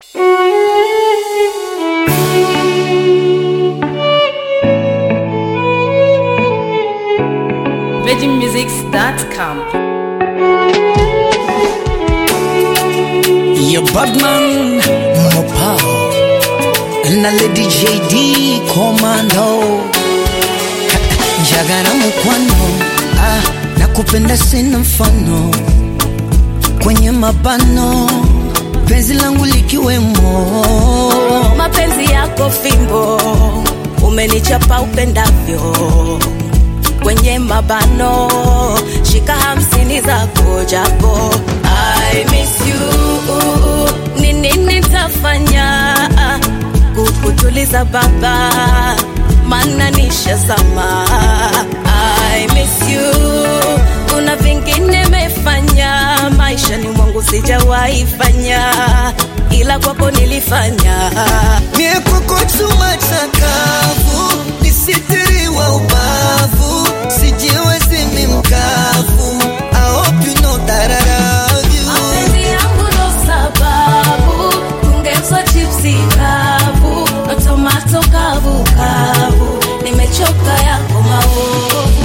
VeggieMusics.com. Your Badman Mopao na Lady JD Commando Jagara mukwano ah, na kupenda sina mfano kwenye mabano penzi langu likiwemo mapenzi yako fimbo umenichapa upendavyo kwenye mabano shika hamsini zako japo I miss you nini nitafanya kukutuliza baba mana nishazama I miss you kuna vingine mefanya maishani mwangu sijawahi fanya ila kwako nilifanya Mie kwako chuma chakavu nisitiriwa ubavu sijiwezi mi mkavu I hope you know that I love you mapenzi yangu ndo sababu kungezwa chipsi kavu na tomato kavu kavu nimechoka yako maovu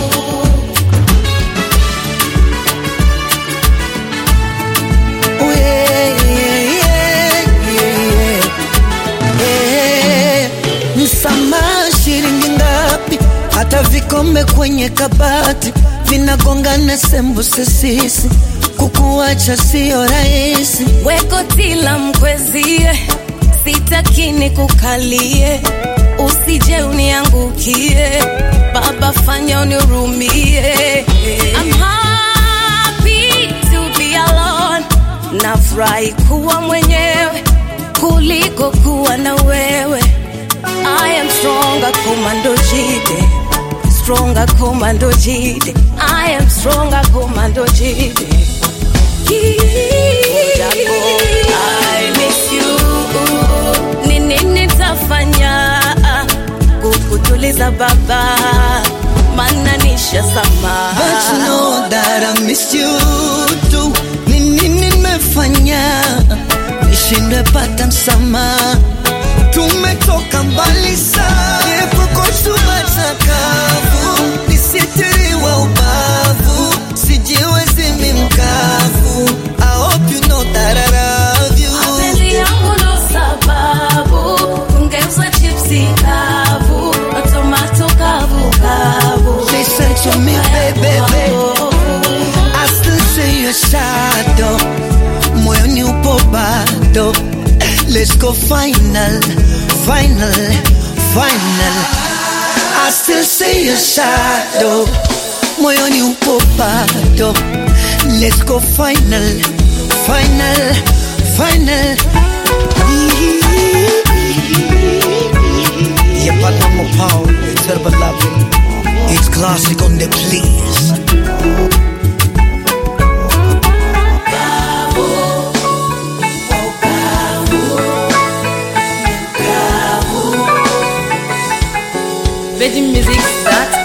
Oh, yeah, yeah, yeah, yeah, yeah. Msamaha shilingi ngapi? Hata vikombe kwenye kabati vinagongana sembuse sisi, kukuacha sio rahisi. weko tila mkwezie sitakini kukalie usije uniangukie baba fanya unirumie I'm happy to be alone nafurahi kuwa mwenyewe kuliko kuwa na wewe I am stronger commando jide stronger commando jide I am stronger commando jide Japo, I miss you. Ni nini nitafanya kukutuliza baba mana nishazama But you know that I miss you too. Ni nini nimefanya nishindwe pata msamaha? Tumetoka mbali sana, yepoko chuma chakavu, nisitiriwa ubavu, sijiwezi mi mkavu. I hope you know that I love you. mapenzi yangu ndo sababu kungeuza chipsi kavu na tomato kavu kavu Listen to me, baby, baby. I still see your shadow moyoni upo bado let's go final final final I still see your shadow moyoni upo bado let's go final final final Yeah, but I'm a power, terrible loving. It's classic on the please. VeggieMusics.com.